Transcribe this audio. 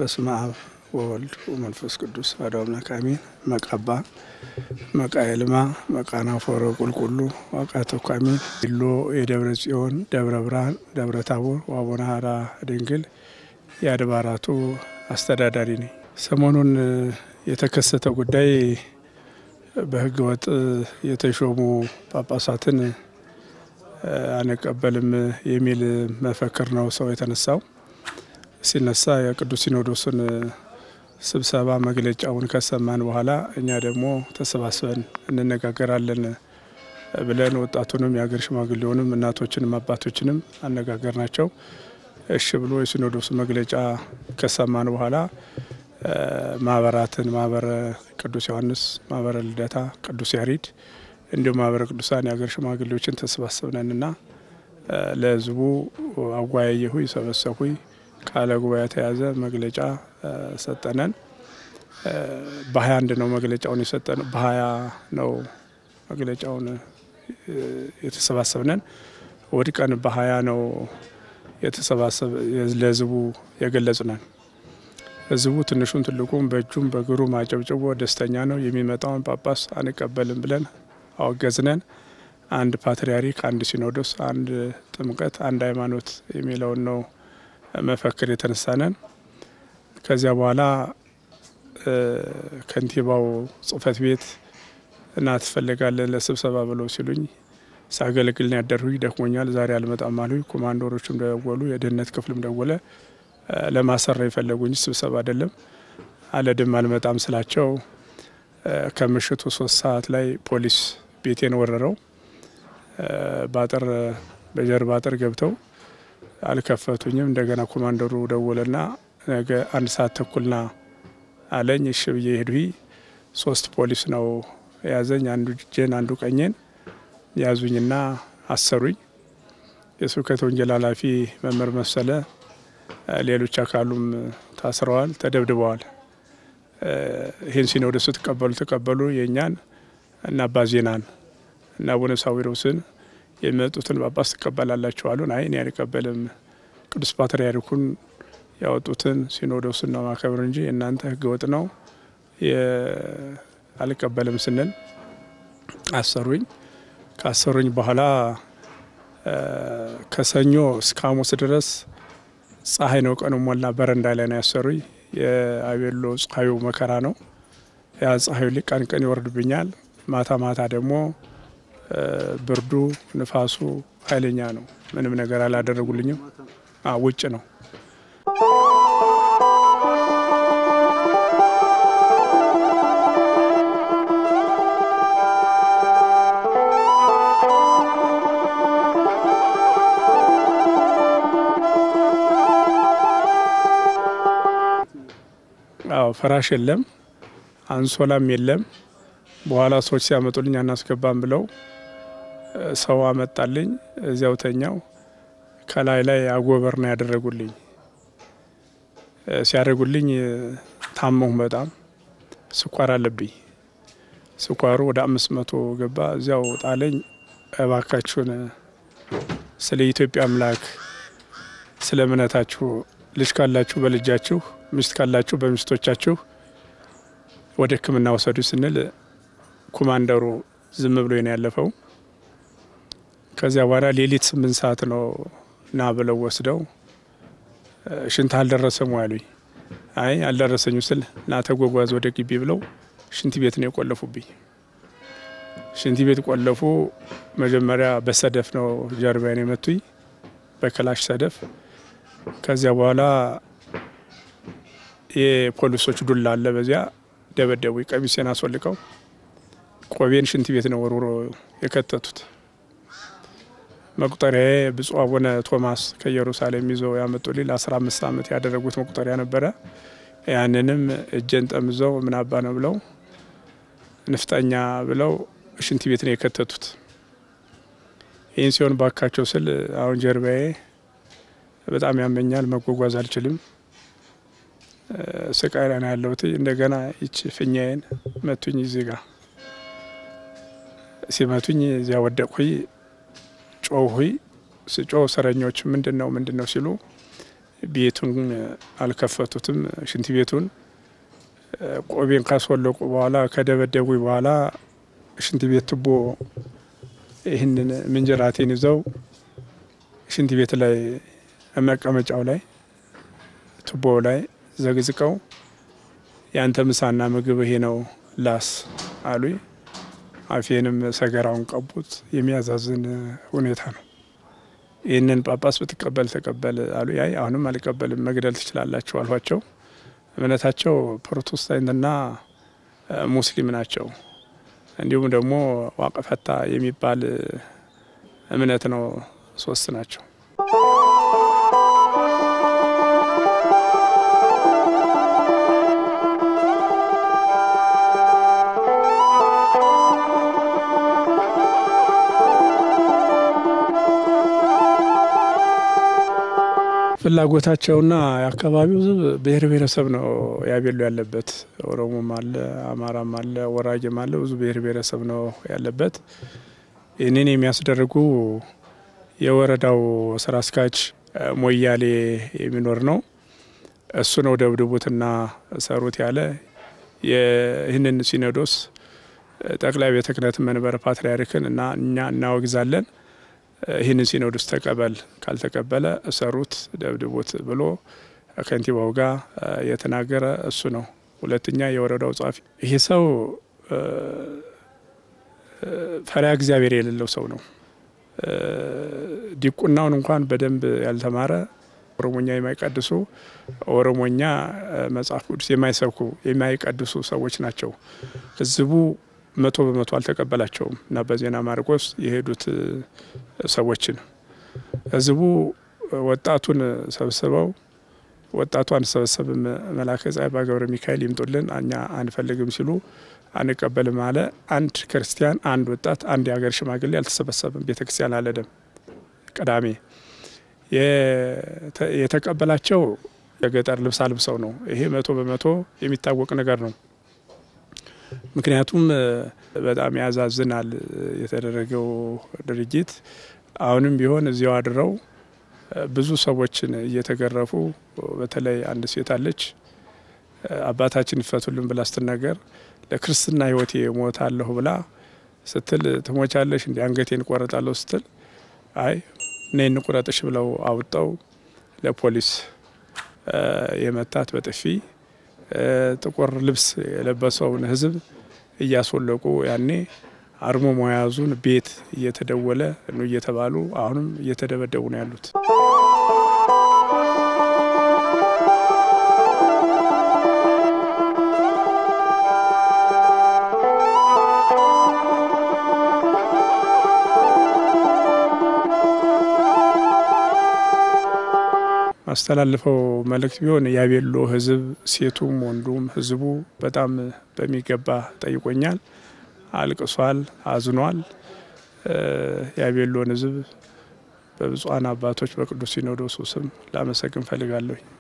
በስመ አብ ወወልድ ወመንፈስ ቅዱስ አሐዱ አምላክ አሜን። መቃባ መቃ የልማ መቃና ፎረ ቁልቁሉ ዋቃ ተኳሚን ኢሎ የደብረ ጽዮን ደብረ ብርሃን ደብረ ታቦር ወአቡነ ሀራ ድንግል የአድባራቱ አስተዳዳሪ ነኝ። ሰሞኑን የተከሰተ ጉዳይ በሕገ ወጥ የተሾሙ ጳጳሳትን አንቀበልም የሚል መፈክር ነው ሰው የተነሳው። ሲነሳ የቅዱስ ሲኖዶስን ስብሰባ መግለጫውን ከሰማን በኋላ እኛ ደግሞ ተሰባስበን እንነጋገራለን ብለን ወጣቱንም የሀገር ሽማግሌውንም እናቶችንም አባቶችንም አነጋገር ናቸው። እሺ ብሎ የሲኖዶሱ መግለጫ ከሰማን በኋላ ማህበራትን ማህበረ ቅዱስ ዮሐንስ፣ ማህበረ ልደታ፣ ቅዱስ ያሬድ እንዲሁም ማህበረ ቅዱሳን የሀገር ሽማግሌዎችን ተሰባሰብነንና ለህዝቡ አወያየሁኝ፣ ሰበሰብኩኝ። ቃለ ጉባኤ የተያዘ መግለጫ ሰጠነን። በሀያ አንድ ነው መግለጫውን የሰጠን በሀያ ነው መግለጫውን የተሰባሰብነን። እሑድ ቀን በሀያ ነው የተሰባሰብ ለህዝቡ የገለጽነን። ህዝቡ ትንሹን ትልቁም በእጁም በእግሩም አጨብጭቦ ደስተኛ ነው። የሚመጣውን ጳጳስ አንቀበልም ብለን አወገዝነን። አንድ ፓትርያርክ፣ አንድ ሲኖዶስ፣ አንድ ጥምቀት፣ አንድ ሃይማኖት የሚለውን ነው መፈክር የተነሳነን። ከዚያ በኋላ ከንቲባው ጽህፈት ቤት እና ትፈልጋለን ለስብሰባ ብለው ሲሉኝ ሳገለግልን ያደርሁኝ ደክሞኛል፣ ዛሬ አልመጣም አሉኝ። ኮማንዶሮችም ደወሉ፣ የደህንነት ክፍልም ደወለ። ለማሰራ የፈለጉኝ ስብሰባ አይደለም። አለድም አልመጣም ስላቸው ከምሽቱ ሶስት ሰዓት ላይ ፖሊስ ቤቴን ወረረው። በአጥር በጀርባ አጥር ገብተው አልከፈቱኝም። እንደገና ኮማንደሩ ደወለና ነገ አንድ ሰዓት ተኩልና አለኝ። እሺ ብዬ ሄድሁኝ። ሶስት ፖሊስ ነው የያዘኝ፣ አንዱ እጄን አንዱ ቀኜን ያዙኝና አሰሩኝ። የስብከተ ወንጌል ኃላፊ መምህር መሰለ፣ ሌሎች አካሉም ታስረዋል፣ ተደብድበዋል። ይህን ሲኖዶስ ስትቀበሉ ተቀበሉ የእኛን እና አባ ዜናን እና አቡነ ሳዊሮስን የሚመጡትን ጳጳስ ትቀበላላችሁ አሉን። አይ እኔ አልቀበልም፣ ቅዱስ ፓትርያርኩን ያወጡትን ሲኖዶስን ነው ማከብር እንጂ እናንተ ሕገወጥ ነው አልቀበልም ስንል አሰሩኝ። ካሰሩኝ በኋላ ከሰኞ እስከ ሐሙስ ድረስ ፀሐይ ነው ቀኑ ሞላ በረንዳ ላይ ነው ያሰሩኝ። የአቤሎ ፀሐዩ መከራ ነው። ያ ፀሐዩ ቀን ቀን ይወርድብኛል፣ ማታ ማታ ደግሞ ብርዱ ንፋሱ ኃይለኛ ነው። ምንም ነገር አላደረጉልኝም። ውጭ ነው። አዎ ፍራሽ የለም፣ አንሶላም የለም። በኋላ ሰዎች ሲያመጡልኝ አናስገባም ብለው ሰው አመጣልኝ። እዚያው ተኛው። ከላይ ላይ አጎበር ነው ያደረጉልኝ። ሲያደርጉልኝ ታመሁ በጣም ስኳር አለብኝ። ስኳሩ ወደ አምስት መቶ ገባ። እዚያው ጣለኝ። እባካችሁን ስለ ኢትዮጵያ አምላክ ስለ እምነታችሁ ልጅ ካላችሁ በልጃችሁ ሚስት ካላችሁ በሚስቶቻችሁ ወደ ሕክምና ወሰዱ ስንል ኮማንደሩ ዝም ብሎ ነው ያለፈው። ከዚያ በኋላ ሌሊት ስምንት ሰዓት ነው ና ብለው ወስደው ሽንት አልደረሰም ያሉኝ። አይ አልደረሰኙ ስል ና ተጓጓዝ ወደ ግቢ ብለው ሽንት ቤት ነው የቆለፉብኝ። ሽንት ቤት ቆለፉ። መጀመሪያ በሰደፍ ነው ጀርባዬን የመቱኝ፣ በክላሽ ሰደፍ። ከዚያ በኋላ የፖሊሶች ዱላ አለ፣ በዚያ ደበደቡ። ቀሚሴን አስወልቀው ቆቤን ሽንት ቤት ነው ወርውሮ የከተቱት። መቁጠሪያዬ ብፁዕ አቡነ ቶማስ ከኢየሩሳሌም ይዘው ያመጡልኝ ለአስራ አምስት ዓመት ያደረጉት መቁጠሪያ ነበረ። ያንንም እጄን ጠምዘው ምን አባ ነው ብለው ንፍጠኛ ብለው ሽንት ቤት ነው የከተቱት። ይህን ሲሆን ባካቸው ስል አሁን ጀርባዬ በጣም ያመኛል፣ መጓጓዝ አልችልም። ስቃይ ላይ ነው ያለሁት። እንደገና ይች ፊኛዬን መቱኝ። እዚህ ጋ ሲመቱኝ እዚያ ወደቅሁኝ። ጮሁኝ። ስጮህ እስረኞች ምንድን ነው ምንድን ነው ሲሉ ቤቱን አልከፈቱትም። ሽንት ቤቱን ቆቤን ካስወለቁ በኋላ ከደበደቡ በኋላ ሽንት ቤት ቱቦ ይህንን ምንጀራቴን ይዘው ሽንት ቤት ላይ መቀመጫው ላይ ቱቦው ላይ ዘግዝቀው ያንተ ምሳና ምግብ ይሄ ነው ላስ አሉኝ። አፌንም ሰገራውን ቀቡት። የሚያዛዝን ሁኔታ ነው። ይህንን ጳጳስ ብትቀበል ተቀበል አሉ። ያይ አሁንም አልቀበልም መግደል ትችላላችሁ አልኋቸው። እምነታቸው ፕሮቴስታንትና ሙስሊም ናቸው። እንዲሁም ደግሞ ዋቅፈታ የሚባል እምነት ነው። ሶስት ናቸው። ፍላጎታቸውና የአካባቢው ሕዝብ ብሔር ብሔረሰብ ነው ያቤሎ ያለበት። ኦሮሞም አለ፣ አማራም አለ፣ ወራጌም አለ። ብዙ ብሔር ብሔረሰብ ነው ያለበት። ይህንን የሚያስደርጉ የወረዳው ስራ አስኪያጅ ሞያሌ የሚኖር ነው። እሱ ነው ደብድቡትና ሰሩት ያለ። ይህንን ሲኖዶስ ጠቅላይ ቤተ ክህነት መንበረ ፓትርያርክን እና እኛ እናወግዛለን ይህንን ሲኖዶስ ተቀበል፣ ካልተቀበለ እሰሩት፣ ደብድቡት ብሎ ከንቲባው ጋር የተናገረ እሱ ነው። ሁለተኛ የወረዳው ጸሐፊ ይሄ ሰው ፈሪሃ እግዚአብሔር የሌለው ሰው ነው። ዲቁናውን እንኳን በደንብ ያልተማረ ኦሮሞኛ የማይቀድሱ ኦሮሞኛ መጽሐፍ ቅዱስ የማይሰብኩ የማይቀድሱ ሰዎች ናቸው። ህዝቡ መቶ በመቶ አልተቀበላቸውም እና በዜና ማርቆስ የሄዱት ሰዎችን ህዝቡ ወጣቱን ሰብስበው ወጣቱ አንሰበሰብም፣ መላከ ፀሐይ በገብረ ሚካኤል ይምጡልን፣ እኛ አንፈልግም ሲሉ አንቀበልም አለ። አንድ ክርስቲያን፣ አንድ ወጣት፣ አንድ የሀገር ሽማግሌ አልተሰበሰብም። ቤተ ክርስቲያን አለደም ቅዳሜ የተቀበላቸው የገጠር ልብስ አልብሰው ነው። ይሄ መቶ በመቶ የሚታወቅ ነገር ነው። ምክንያቱም በጣም ያዛዝናል የተደረገው ድርጊት። አሁንም ቢሆን እዚያው አድረው ብዙ ሰዎችን እየተገረፉ በተለይ አንድ ሴት አለች አባታችን ይፈቱልን ብላ ስትናገር ለክርስትና ሕይወቴ እሞታለሁ ብላ ስትል ትሞቻለሽ እንዲ አንገቴን እቆረጣለሁ ስትል አይ እኔ እንቁረጥሽ ብለው አውጠው ለፖሊስ የመታት በጥፊ ጥቁር ልብስ የለበሰውን ሕዝብ እያስወለቁ ያኔ አርሞ መያዙን ቤት እየተደወለ ነው እየተባሉ አሁንም እየተደበደቡ ነው ያሉት። ማስተላልፈው መልእክት ቢሆን ያቤሎ ህዝብ ሴቱም ወንዱም ህዝቡ በጣም በሚገባ ጠይቆኛል፣ አልቅሷል፣ አዝኗል። ያቤሎን ህዝብ በብፁዓን አባቶች በቅዱስ ሲኖዶሱ ስም ላመሰግን ፈልጋለሁ።